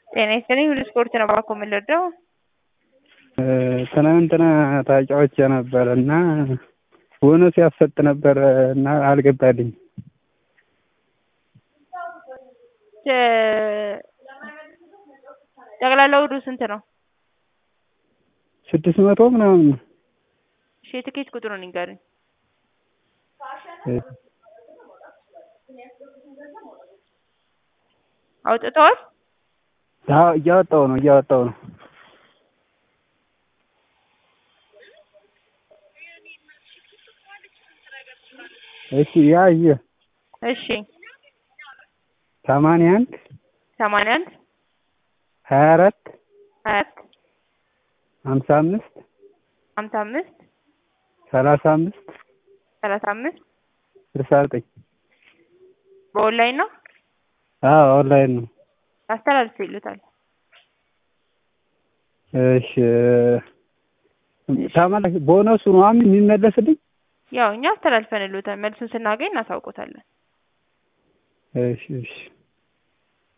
ጤና ይስጥልኝ ሁሉ ስፖርት ነው እባክዎ ምን ልርዳዎ? ትናንትና ተጫውቼ ነበር እና ቦነስ ያሰጥ ነበር እና አልገባልኝም። ጠቅላላ ወዱ ስንት ነው? ስድስት መቶ ምናምን ነው። እሺ የትኬት ቁጥሩን ይንገሩኝ? አውጥተዋል? አዎ እያወጣሁ ነው እያወጣሁ ነው። እሺ ያዥ እሺ ሰማንያ አንድ ሰማንያ አንድ ሀያ አራት ሀያ አራት ሀምሳ አምስት ሀምሳ አምስት ሰላሳ አምስት ሰላሳ አምስት ስልሳ ዘጠኝ በኦንላይን ነው? አዎ ኦንላይን ነው። አስተላልፌልዎታል። እሺ ተመላሽ ቦነሱ ነው የሚመለስልኝ? ያው እኛ አስተላልፈንልዎታል መልሱን ስናገኝ እናሳውቅዎታለን። እሺ እሺ